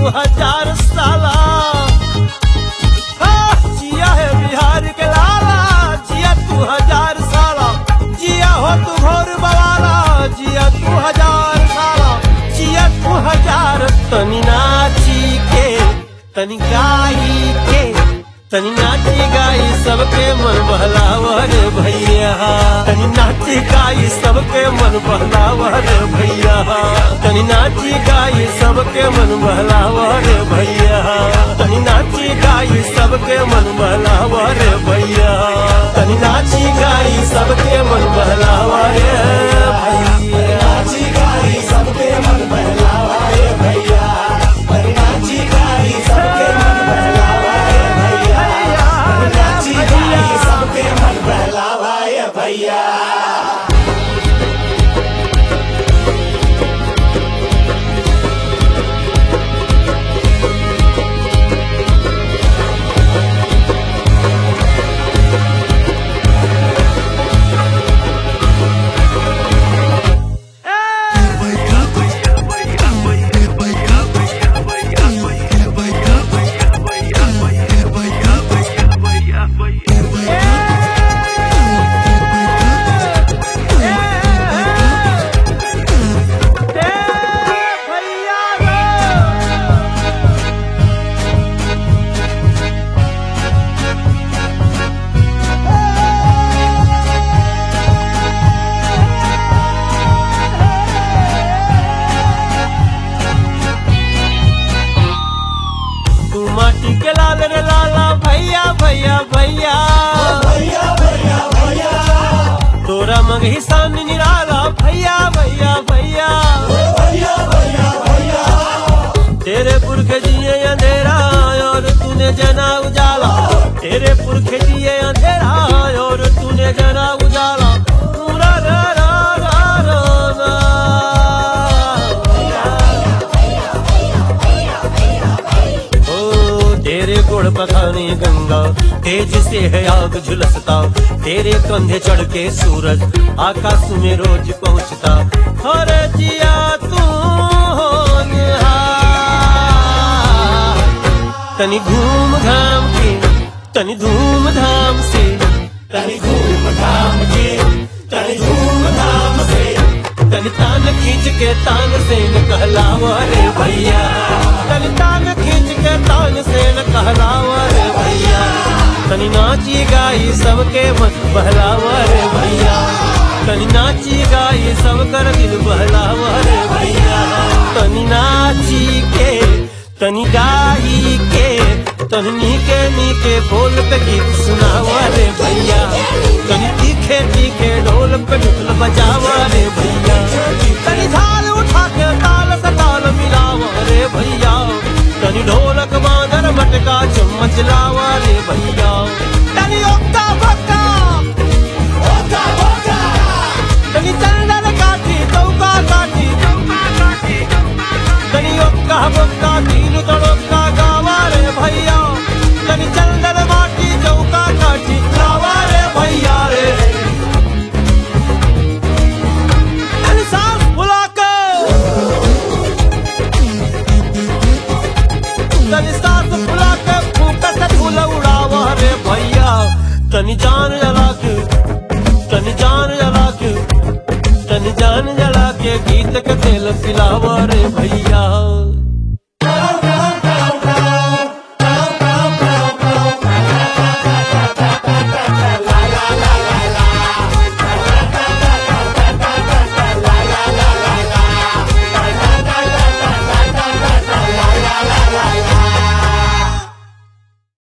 हजार साला हाँ, जिया है बिहार के लाला जिया तू हजार साला जिया हो तू घोर बवाला जिया तू हजार साला जिया तू हजार तनी नाची के तनी गाई के तनी नाची गाई सबके मन बहलावर भैया तनी नाची गाई सबके मन बहलावर भैया तनी नाची गाई सबके मन बहलावर भैया तनी नाची गाई सबके मन बहलावर भैया तनी नाची गाई सबके मन बहलावर भैया नाची गाई सबके मन बहलावर भैया तनी नाची गाई सबके मन बहलावर भैया नाची गाई सबके मन बहलावर भैया तू माटी के लाल रे लाला भैया भैया भैया तोरा मगही सामने निराला भैया भैया भैया तेरे पुरखे जिए अंधेरा और तूने जना उजाला तेरे पुरखे जिए अंधेरा और तूने जना उजाला रा रा रा रा रा रा। ओ तेरे गुड़ पखाने गंगा तेज से है आग झुलसता तेरे कंधे चढ़ के सूरज आकाश में रोज पहुंचता हर जिया तू होनहार। तनी घूम घाम के तनी धूम धाम से तनी घूम घाम के तनी धूम धाम से तनी तान खींच के तान से न कहलावा रे भैया तनी तान खींच के तान से न कहलावा रे भैया तनी नाची गाई सबके मन बहलावा रे भैया तनी नाची गाई सब कर दिल बहलावा रे भैया तनी नाची के तनी गाई के तनी नीके नीके बोल पे गीत सुनावा रे भैया तनी तीखे तीखे ढोल पे ढोल बजावा रे भैया तनी झाल उठा के ताल से ताल मिलावा रे भैया तनी ढोलक मांदर मटका चम्मच लावा रे भैया तनी ओक्का बक्का तनी चंदन काठी चौका काठी तनी ओक्का बक्का तीन तड़ोक्का गावा रे भैया तनी चंदन माटी चौका काठी लावा रे भैया रे तनी सांस फुला के तनी सांस फुला के फूका से फूल उड़ावा रे भैया तनी जान जला के तनी जान जला के तनी जान जला के गीत के तेल पिलावा रे भैया